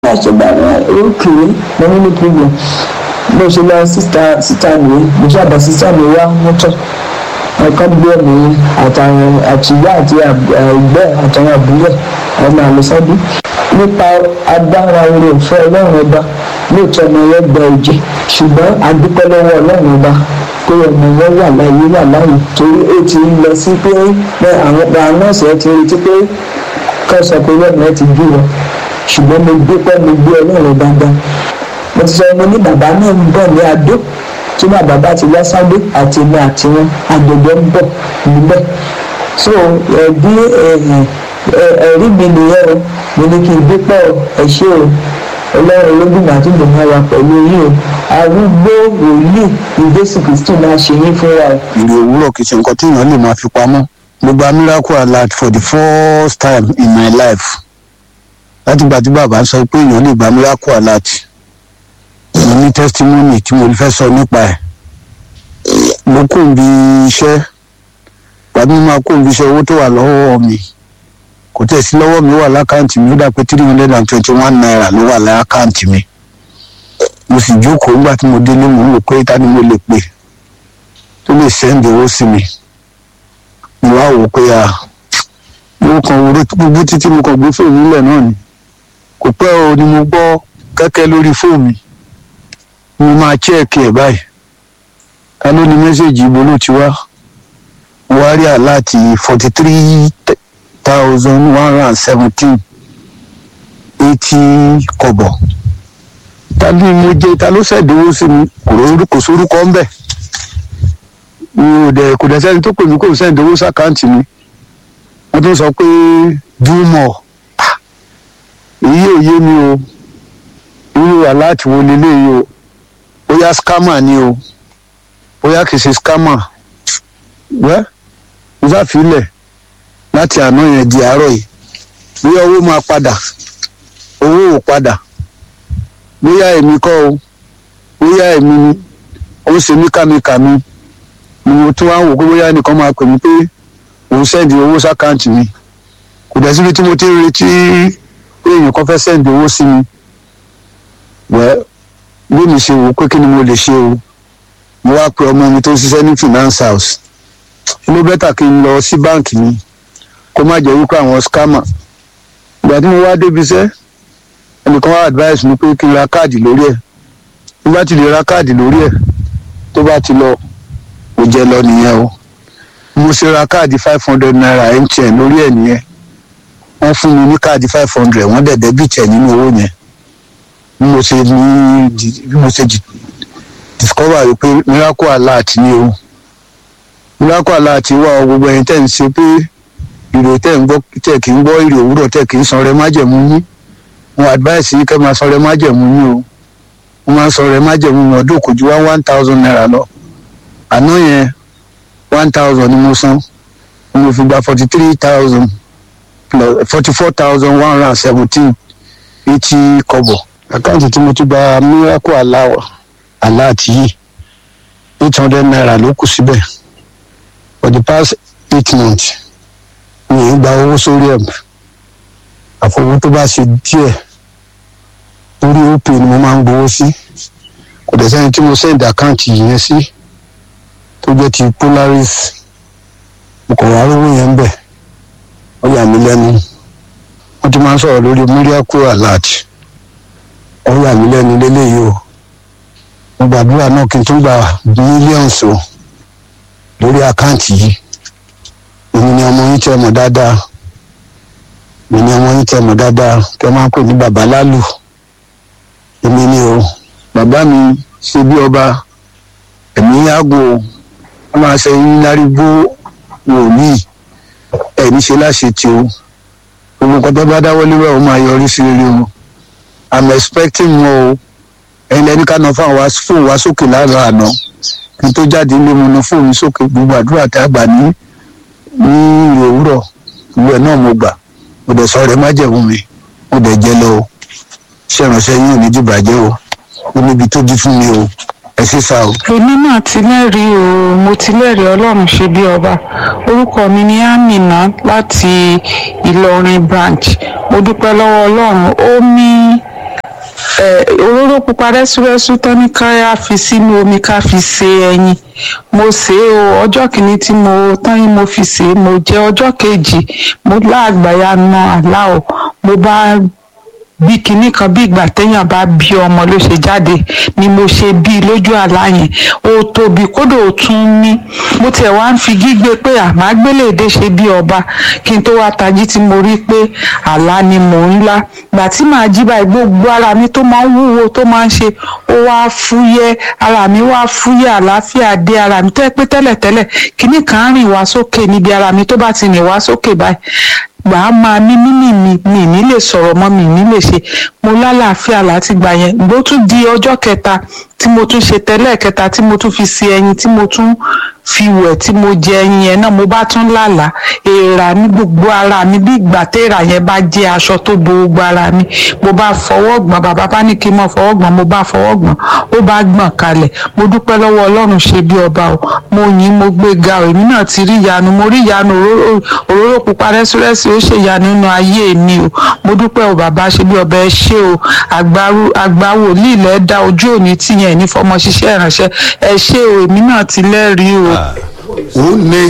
bá ṣe bá òkè mo ní ní problem mo ṣe lọ síta síta mi mo ṣàbà síta mi wá mọ́tò ọkọ gbé mi àtàwọn àtìyá àti ẹgbẹ́ àtàwọn àbúrò ọmọ àlùsọ́dún nípa agbára orí òfin ọlọ́run ọba lóòótọ́ ọmọ yẹn gba ẹ̀jẹ̀ ṣùgbọ́n adúpẹ́ lọ́wọ́ ọlọ́run ọba pé ọmọ yẹn wà láàyè wà láàyè torí ó ti lọ sí pé àwọn nọ́ọ̀sì ẹ ti retí pé kọ́ sọ pé lọ́nà ẹ ti bí wọn ṣùgbọ́n mo dúpẹ́ mo gbé ọlọ́run dáadáa mo ti sọ mo ní bàbá náà ń bọ̀ ní adó tí bàbá bá ti wá sáde àti èmi àti wọn àgbẹ̀dẹ ń bọ̀ níbẹ̀ so bí ẹ̀rí mi nìyẹn o mo ní kí n dúpẹ́ ẹ ṣé o ọlọ́run ológun àtúndò máa wà pẹ̀lú yín o arúgbó wòlíì ìjésù kristu máa ṣe yín fúnra ẹ. ìrè òwúrọ̀ kì í ṣe nǹkan tí èèyàn lè máa fi pamọ́ mo gba miracle alert for the first time in my life láti gbà tí bàbá sọ pé èèyàn lè gba miracle alert mo ní testimony tí mo fẹ́ sọ nípa ẹ̀ mo kò ń bi iṣẹ́ gbàdúrà máa kò ń bi iṣẹ́ owó tó wà lọ́wọ́ mi kò tẹ̀ sí lọ́wọ́ mi wà lákàǹtì mi ó dà pé three hundred and twenty one naira ló wà lákàǹtì mi mo sì jókòó nígbà tí mo délé mo ń wò pé ta ni mo lè pè tó lè sẹ́ndì owó sí mi mo wá wò pé a mo kàn wúro gbogbo títí mo kàn gbé fóònù nílẹ̀ náà ni kò pẹ́ o ni mo gbọ́ kẹ́kẹ́ lórí fóònù mi mo máa chẹ́ẹ̀kì ẹ̀ báyìí ká ló ní mẹ́sẹ̀gì ibo ló ti wá mo wá rí àláàtì forty three thousand one hundred and seventeen eighty kọ́bọ̀ ta ni mo jẹ ta ló ṣẹ̀dínwó sí mi kò sórúkọ ń bẹ̀ mi ò dẹ̀ kò dẹ̀ sẹ́ni tó pè mí kò ṣẹ̀dínwó sàkáǹtì mi wọ́n tún sọ pé dúmọ̀ èyí ò yé mi o irú aláàtì wo leléyìí o bóyá scammer ni o bóyá kì í ṣe scammer wẹ́ mo sáfilẹ̀ láti àná yẹn di àárọ̀ yìí bóyá owó máa padà owó ò padà bóyá èmi kọ́ o bóyá èmi ni ó ń ṣe mí kàmíkàmí ni mo tún wá ń wò pé bóyá ẹnìkan máa pè mí pé òun sẹ́ndì owó sákàǹtì mi kò dẹ̀ síbi tí mo ti ń retí pé èèyàn kan fẹ́ sẹ́ndì owó sí mi wẹ́ bí mi ṣe wò pé kí ni mo lè ṣe o mo wá pe ọmọ mi tó ń ṣiṣẹ́ ní finance house inú bẹ́tà kí n lọ sí báǹkì mi kó má jẹ́ wípé àwọn scammer ìgbà tí mo wá débi iṣẹ́ ẹnìkan wá advice mi pé kí n ra káàdì lórí ẹ̀ bí bá ti lè ra káàdì lórí ẹ̀ tó bá ti lọ kò jẹ́ lọ nìyẹn o mo ṣe ra káàdì five hundred naira mtn lórí ẹ̀ nìyẹn wọ́n fún mi ní káàdì five hundred wọ́n dẹ̀ dẹ́bìtì ẹ̀ nínú owó yẹn bí mo ṣe ní bí mo ṣe discover wípé miracle alert ni o miracle alert wà ọ gbogbo ẹ̀yin tẹ́ ń ṣe pé ìrò tẹ́ ń gbọ́ tẹ́ kì í gbọ́ ìrò òwúrọ̀ tẹ́ kì í san rẹ májẹ̀mú yín mo advice yín kẹ́ máa san rẹ májẹ̀mú yín o mo máa ń san rẹ májẹ̀mú mi ọdún kò ju one one thousand naira lọ àná yẹn one thousand ni mo san mo fi gba forty three thousand plus forty four thousand one hundred and seventeen eighty kọ́bọ̀ àkáǹtì tí mo ti gba miracle aláwọ̀ aláàtì yìí eight hundred naira ló kù síbẹ̀ for the past eight months mi ì gba owó sórí ẹ̀ àfọwọ́ tó bá ṣe díẹ̀ orí opay ni mo máa ń gbowó sí kò dẹ̀ sẹ́ni tí mo send àkáǹtì yẹn sí tó jẹ́ ti polaris mo kàn wá rówó yẹn ń bẹ̀ ó yà mí lẹ́nu wọ́n ti máa ń sọ̀rọ̀ lórí miracle alert ó yà mí lẹ́nu lélẹ́yìí o mo gbàdúrà náà kí n tún gba millions o lórí àkáǹtì yìí èmi ni ọmọ yín tẹ́ mọ̀ dáadáa èmi ni ọmọ yín tẹ́ mọ̀ dáadáa tẹ́ máa ń pè ní bàbá lálù èmi ni o bàbá mi ṣe bí ọba ẹ̀mí yàgò wọ́n máa ṣe yín lárígbó wòlíì ẹ̀mí ṣe láṣẹ tí o gbogbo nǹkan tó bá dáwọ́ lé wẹ̀ ó máa yọrí sí rere o i'm expecting more o ẹ̀yin lẹ́ni ká náà fáwọn fóònù wá sókè lára àná kí n tó jáde ilé mu náà fóònù sókè gbogbo àdúrà tá a gbà ní ní ìrè òwúrọ̀ ìwé náà mo gbà mo dẹ̀ sọ rẹ̀ má jẹ̀wọ́ mi mo dẹ̀ jẹ́ lọ o ṣé ìránṣẹ́ yín ò ní dìbàjẹ́ o ó níbi tó di fún mi o ẹ ṣe sá o. èmi náà ti lẹ́rìí o mo ti lẹ́rìí ọlọ́run ṣe bí ọba orúkọ mi ni amina láti ìlọrin branch mo dúpẹ́ lọ́wọ́ ọlọ́run ó mí ẹ òróró pupa rẹ́súrẹ́sú tán ní ká fi sínú omi ká fi se ẹyin mo sè é o ọjọ́ kìíní tí mo tán yín mo fi sè é mo jẹ ọjọ́ kejì mo láàgbáyà na àlá o mo bá bí kinní kan bí ìgbà téèyàn bá bí ọmọ ló ṣe jáde ni mo ṣe bí lójú àlá yẹn ó tóbi kódà ó tún ní mo tiẹ̀ wá ń fi gígbé pé àmágbéléde ṣe bí ọba kí n tó wá tají tí mo rí pé àlá ni mò ń lá gbà tí màá jí báyìí gbogbo ara mi tó máa ń wúwo tó máa ń ṣe ó wá fúyẹ́ ara mi wá fúyẹ́ àlàáfíà dé ara mi tẹ́ pé tẹ́lẹ̀tẹ́lẹ̀ kinní kan rìn wá sókè níbi ara mi tó bá ti rìn wá sókè báyìí gbà á máa ní mímì mi mi ní lè sọ̀rọ̀ mọ́ mi ní lè ṣe mo lálàáfíà láti gbà yẹn bó tún di ọjọ́ kẹta tí mo tún ṣe tẹ́lẹ̀ kẹta tí mo tún fi se ẹyin tí mo tún fi wẹ̀ tí mo jẹ ẹyin yẹn náà mo bá tún lálàá èèrà ní gbogbo ara mi bí ìgbà téèrà yẹn bá jẹ́ aṣọ tó bo gbogbo ara mi mo bá fọwọ́ gbọ̀n bàbá bá ní kí n mọ̀ fọwọ́ gbọ̀n mo bá fọwọ́ gbọ̀n ó bá gbọ̀n kalẹ̀ mo dúpẹ́ lọ́wọ́ ọlọ́run ṣe bí ọba o mo yìn mo gbé ga o èmi náà ti rí ìyanu mo rí ìyanu òróró pupa rẹ́sírẹ́sì ó ṣe ìyanu nínú ayé mi o mo dúpẹ́ o bàbá ṣe bí ọba ẹ ṣé o àgbà wòlíì lẹ́ dá ojú òní tìyẹn ní fọmọ ṣiṣẹ́ ìránṣẹ́ ẹ ṣé o èmi náà ti lẹ́rìí o. ó ní